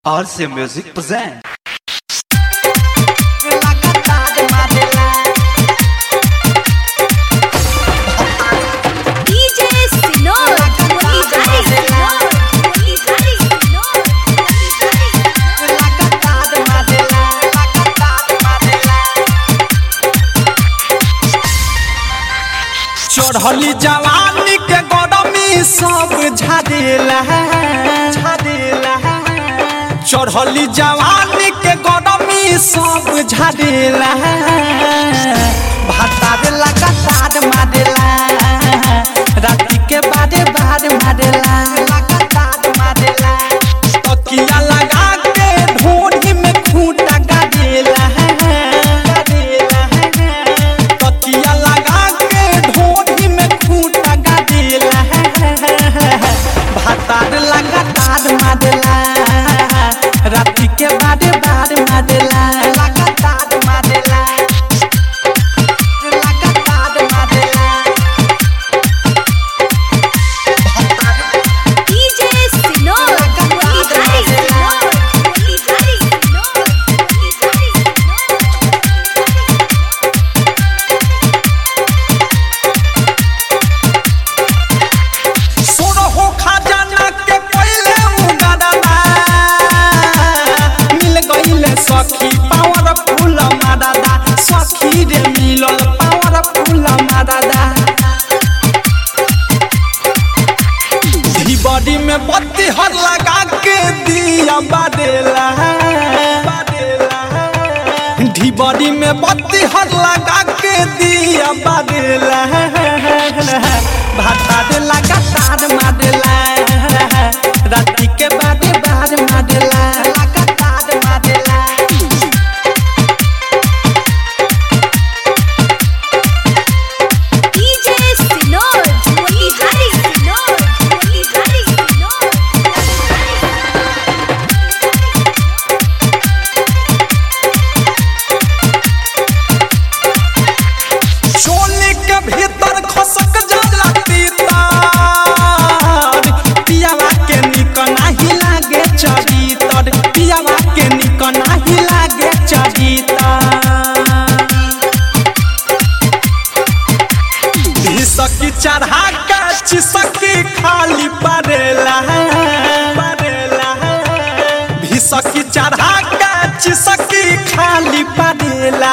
RC Music present. DJ Sinor, Monitari Sinor, Monitari Sinor, Monitari चढ़ली जवानी के गरमी सब झाड़ेला झाड़ेला चढ़ली जवानी के गरमी सब झाड़ेला भातार लगातार मारेला राति के बारे बार मारेला लगातार मारेला तकिया लगा के ढोढ़ी में खूंटा गाड़ेला गाड़ेला तकिया लगा के ढोढ़ी में खूंटा गाड़ेला भातार लगातार मारेला राति के बारे बार मारेला लगातार मारेला लगातार मारेला DJ Sinor, Monitari Sinor, Monitari Sinor, Monitari सोरो हो खजाना के पहले उगादाना मिल गईले सखी पावर फूल मादादा सखी रे मिलल पावर फूल मादादा बॉडी में बत्ती हर लगा के दिया बादेला ढी बॉडी में बत्ती हर लगा के दिया बादेला भातार लगातार मारेला राति के बादे बार मारेला लगातार मारेला DJ Sinor, Monitari Sinor, Monitari Sinor, चोली के भीतर खसक जाला तीतर पियावा के निक नाही लागे चरितर पियावा के निक नाही लागे चरितर सकी चढ़ा के चिसकी खाली पड़ेला पड़ेला भिसकी चढ़ा के चिसकी खाली पड़ेला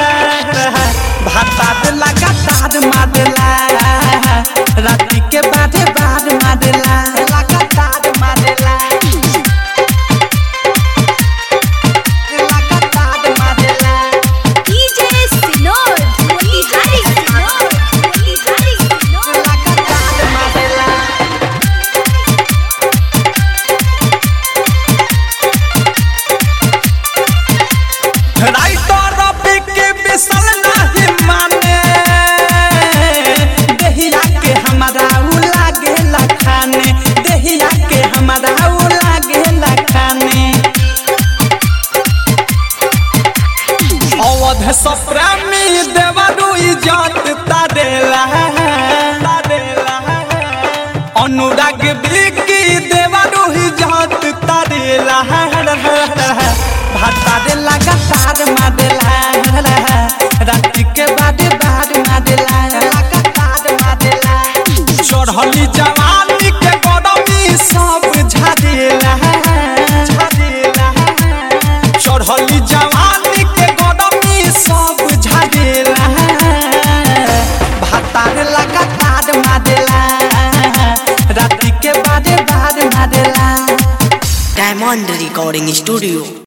भातार लगातार मारेला राति के बारे बार मारेला लगातार मारेला लगातार मारेला DJ Sinor, Monitari Sinor, Monitari Sinor, लगातार मारेला राइटर रवि के बिसल नाही माने देहिया के हमारा उ लागे लखाने देहिया के हमारा उ लागे लखाने अवध सप्रामी देवरु इजत तारेला तारेला अनुराग बिकी देवरु इजत तारेला भातारे लगातार मारेला राति के बाद बाद मारेला लगातार मारेला चढ़ली जवानी के गरमी सब झाड़ेला झाड़ेला चढ़ली जवानी के गरमी सब झाड़ेला भातार लगातार मारेला राति के बारे बार मारेला Diamond Recording Studio.